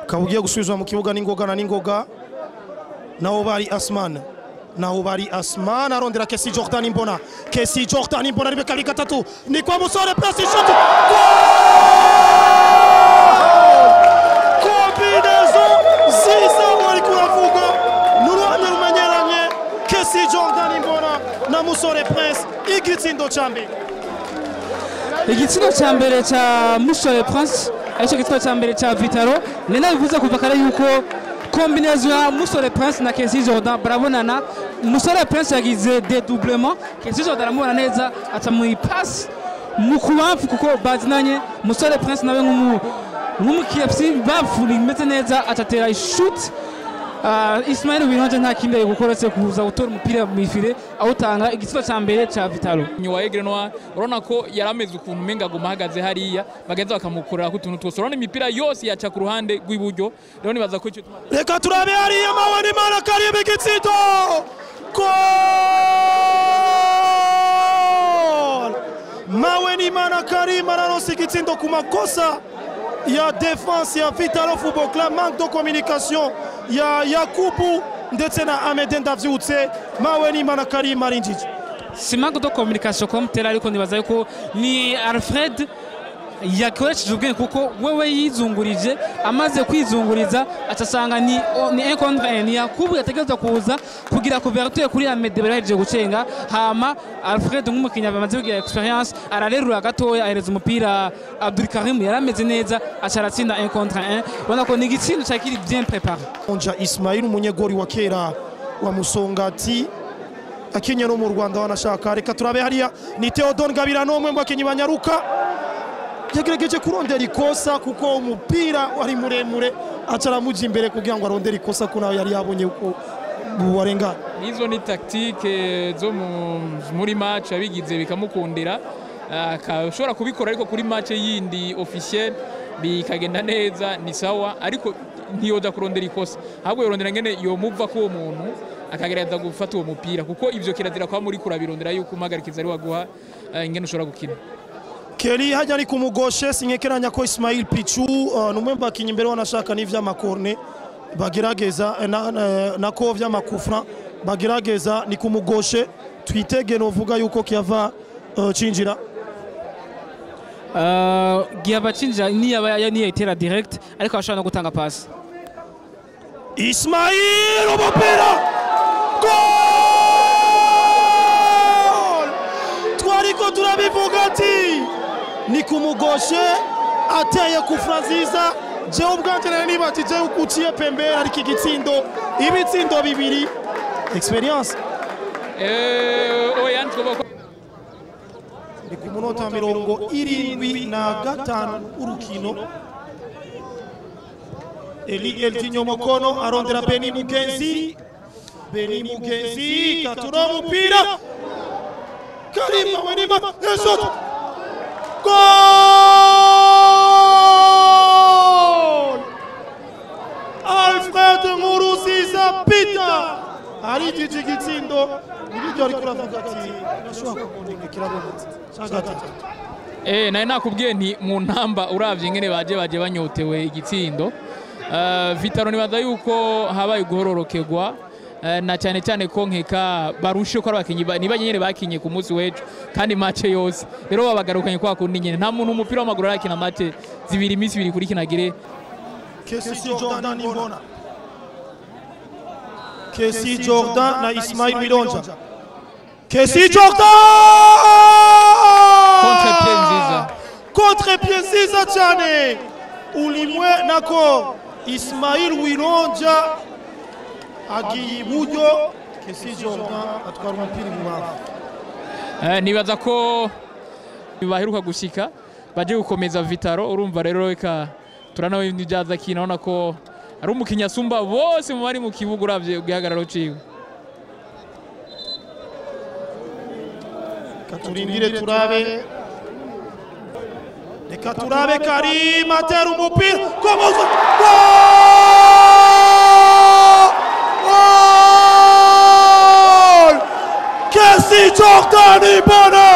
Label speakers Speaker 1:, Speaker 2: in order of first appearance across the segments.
Speaker 1: ukaba ugiye gusubizwa mu kibuga n'ingoga na n'ingoga naho bari asman naho bari asman arondera kesi jordan imbona kesi jordan imbona ribe kabiri gatatu ni kwa musore pasi shot kombinaison ziza wari kuravuga n'uruhande rumenyeranye kesi jordan imbona na musore prince igitsindo ca mbere
Speaker 2: igitsina cya mbere cya musore prince aricyo gitsina cya mbere cya vitaro ni nabivuze kuva kare yuko kombinezo ya musore prince na kesi jordan barabonana musore prince yagize dedoublement kesi jordan aramubona neza aca mu ipasi mu kubamfu kuko bazinanye musore prince nawe nk'umu nk'umukiyepsi bamfu bimeze neza atatera ishuti Uh, Ismail Winonje nta kindi ari gukora uretse kuza gutora umupira mu ifire awutanga igitsina cya mbere cya Vitalo
Speaker 3: nyuma ya Grenoir urabona ko yari ameze ukuntu umenga aguma ahagaze hariya bagenza bakamukorera ku tuntu twose urabona imipira yose yaca ku ruhande rw'iburyo rero nibaza ko icyo tuma
Speaker 1: reka turabe hariya mawe n'imana karibu igitsindo gol mawe n'imana karim araronsa igitsindo ku makosa ya defense ya vitalo football club manque de communication ya yakubu ndetse na amede ndavyutse mawe n'imana karim arinjije
Speaker 2: si manque de communication comme tel ariko nibaza yuko ni Alfred yakoresheje ubwenge kuko wewe yizungurije amaze kwizunguriza acasanga ni ni un contre un ni Yakubu yategerezwa kuza kugira couverture kuri Amede barahejeje gucenga hama Alfred nk'umukinnyi bamaze kugira experience ararerura gatoya ahereza umupira Abdul Karim yarameze neza aca aratsinda un contre un ubona ko ni igitsindo cari kiri bien préparé
Speaker 1: onja ismail umunyegori wa kera wa musongati akinye no mu rwanda wanashaka reka turabe hariya ni theodon gabira n'umwe mu bakinnyi banyaruka yagerageje kurondera ikosa kuko umupira wari muremure aca aramuja imbere kugira ngo arondere ikosa ko nawe yari yabonye uko warengana
Speaker 3: nizo ni tactique zo mu- muri match abigize bikamukundira akashobora kubikora ariko kuri match yindi officiel bikagenda neza ni sawa ariko ntiyoza kurondera ikosa ahubwo yorondera ngene yomuva ko uwo muntu akagerageza gufata uwo mupira kuko ivyo kirazira kwa muri kurabirondera yuko umuhagarikiza ari waguha eh, ingene ushobora gukina
Speaker 1: keri hajya ari kumugoshe sinkekeranya ko ismail pichu uh, ni umwe mu bakinnyi imbere wanashaka n'ivy'amakorne bagerageza eh, na- na- nako vy'amakufra bagerageza ni kumugoshe twitege novuga yuko kiava uh, cinjira
Speaker 2: Uh, gihaba cinjira niyaba niyayitera direct ariko ashobora no gutanga pasi
Speaker 1: Ismail umupira gol twariko turabivuga ati ni kumugoshe ateye kufra nziza jewe ubwanje nari nibatije uko uciye pembere ariko igitsindo ibitsindo bibiri experience
Speaker 3: eh oya ntwoba ko
Speaker 1: ni ku munota mirongo irindwi na gatanu urukino eli eltinyo mokono arondera beni mugenzi beni mugenzi katura umupira karima wenima eshot gol alfred muruziza peter arijije igitsindo nibiryo ariko uravuga ati nashobora kumundinga kirabonetse cya gatatu
Speaker 3: Eh, nari nakubwiye nti mu ntamba uravye ingene baje baje banyotewe igitsindo uh, vitaro nibaza yuko habaye guhororokerwa uh, na cyane cyane ko nkeka barushe ko ari abakinyi ba- niba nyene bakinye ku munsi w'ejo kandi mace yose rero babagarukanye kwa kundi nyene nta muntu umupira w'amaguru arakina mace zibiri iminsi ibiri kuri kinagire
Speaker 1: Kesi Jordan Imbona. Kesi Jordan na Ismail Milonja. Kesi Jordan!
Speaker 3: Contre-pied nziza.
Speaker 1: Contre-pied nziza cyane. Ulimwe nako Ismail Wilonja agiye iburyo Kesi Jordan atwara umupira ibubafu.
Speaker 3: uh, nibaza ko baheruka gushika baje gukomeza vitaro urumva rero reka turanawe n'ibyaza kina urabona ko ari umukinnyi asumba bose mu bari mu kibuga uravye igihagararo ciwe
Speaker 1: Reka turindire turabe reka turabe karim atera umupira komoza Gol! kesi jordan ibona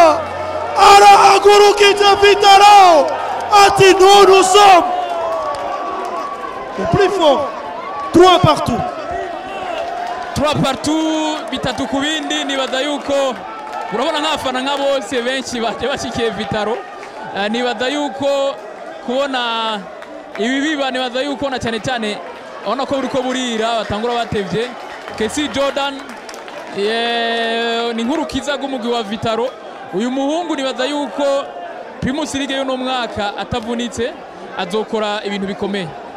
Speaker 1: arahagurukije vitaro ati ntunusom au plus fort 3 partout
Speaker 3: trois partout bitatu ku bindi nibaza yuko urabona nk'abafana nka bose benshi baje bashikiye vitaro Eh, nibaza yuko kubona ibi biba nibaza yuko na cyane cyane urabona ko buriko burira batangura batevye kesi jordan eh, ni nk'urukiza rw'umugwi wa vitaro uyu muhungu nibaza yuko primus ligue y'uno mwaka atavunitse azokora ibintu bikomeye